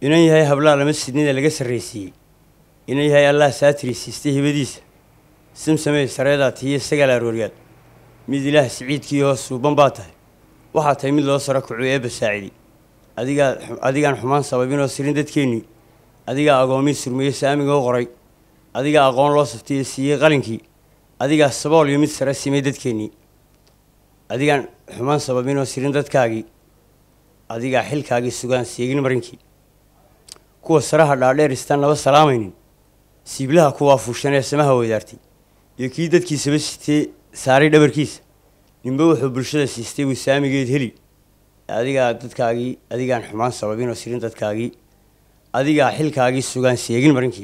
inan yahay hablaa lama sidnida laga sarraysiiyey inan yahay allah saatiri siistay hibadiisa simsamey sareedaa tiiyo sagaal arooryaad mid ilaah siciidkii hoos suuban baa tahay waxaa tahay mid loo saro kacu eebba saacidi adigaa adigaan xumaan sababinoo sirin dadkeennii adigaa agoomii surmeeye saamigoo qoray adigaa aqoon loo saftiyo siiyey qalinkii adigaa sabool iyo mid sare simay dadkeennii adigaan xumaan sababinoo sirin dadkaagii adigaa xilkaagii sugaan seegin marinkii kuwa saraha dhaadheer istaan naba salaamaynin siiblaha kuwaa fuushan ee samaha wadaartay iyo kii dadkiisaba sitee saaray dhabarkiisa ninba wuxuu bulshada siistay buu saamigeed heli adigaa dadkaagii adigaan xumaan sababinoo sirin dadkaagii adigaa xilkaagii sugaan seegin marinkii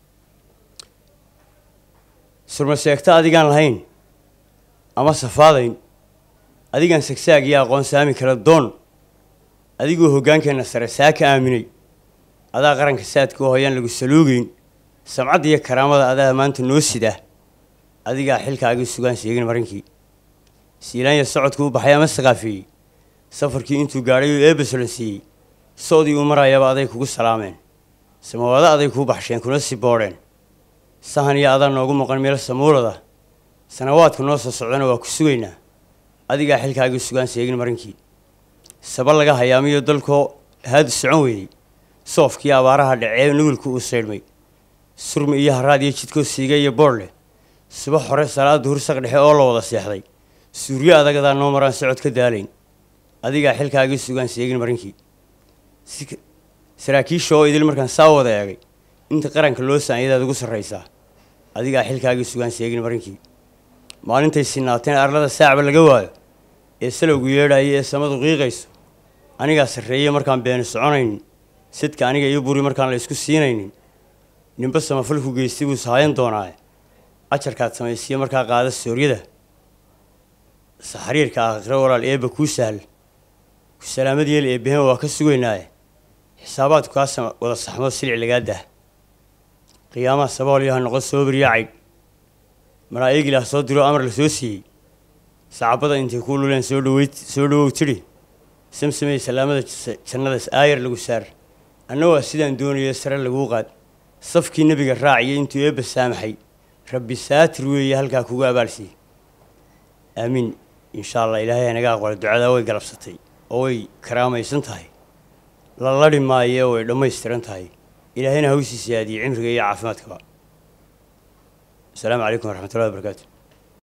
surma sheegto adigaan lahayn ama safaadayn adigaan sagsaag iyo aqoon saami kala doon adigoo hoggaankeenna sare saa ka aaminay adaa qaranka saadka oo hoyaan lagu saluugeyn samcadda iyo karaamada adaa maanta noo sidaa adigaa xilkaagii sugaan sheegin marinkii siilaanya socodku u baxay ama saqaafeeyey safarkii intuu gaadhay oo eebba solansiiyey soodii uu marayaba aday kugu salaameen samawado aday kuu baxsheen kuna si boodheen sahan iyo adaa noogu maqan meel samuulada sanawaadka noo soo socdana waa ku sugaynaa adigaa xilkaagii sugaan sheegin marinkii saba laga hayaamiyo dalkoo haadu socon weeyey soofkii abaaraha dhacee nugulku uu saydhmay surmi iyo haraad iyo jidkoo siiga iyo boodh leh subax hore salaad duhur saq dhexe oo la wada seexday suuryo adagadaa noo maraan socod ka daalayn adigaa xilkaagii sugaan sheegin marinkii saraakiisha oo idil markaan saa wada eegay inta qaranka loo saanyadaad ugu sarraysaa adigaa xilkaagii sugaan sheegin marinkii maalintay sinaateen arlada saacba laga waayo ee salowgu yeedhaya ee samadu qiiqayso anigaa sarreeye markaan beeni soconaynin sidka aniga iyo buri markaan la isku siinaynin ninba samafalku geystay buu sahaayan doonaaye ajarkaad samaysiya markaa qaada sooryada saxariirka aakhiro walaal eebba kuu sahal ku salaamad yeel eebbehen waa ka sugaynaaye xisaabaadku kaa wada saxmoo silic lagaa dah qiyaamaha saboolyaha noqon soo beriya caydh malaa'igilah soo diroo amar la soo siiyey sacabada intay kuu luleen soo dhaweyd soo dhawow tidhi samsamey salaamada jannadaas aayar lagu saar anna waa sidaan doonayo sare laguu qaad safkii nebiga raaciyo intuu eebba saamaxay rabbi saatir weeye halkaa kugu abaalsiiye aamiin insha allah ilaahay hanaga aqbala ducadaa way galabsatay oo way karaamaysan tahay la ladhi maaye oo way dhammaystiran tahay ilaahayna hawsiisa yaadiye cimriga iyo caafimaadkaba asalaamu calaykum waraxmatullahi wabarakaatu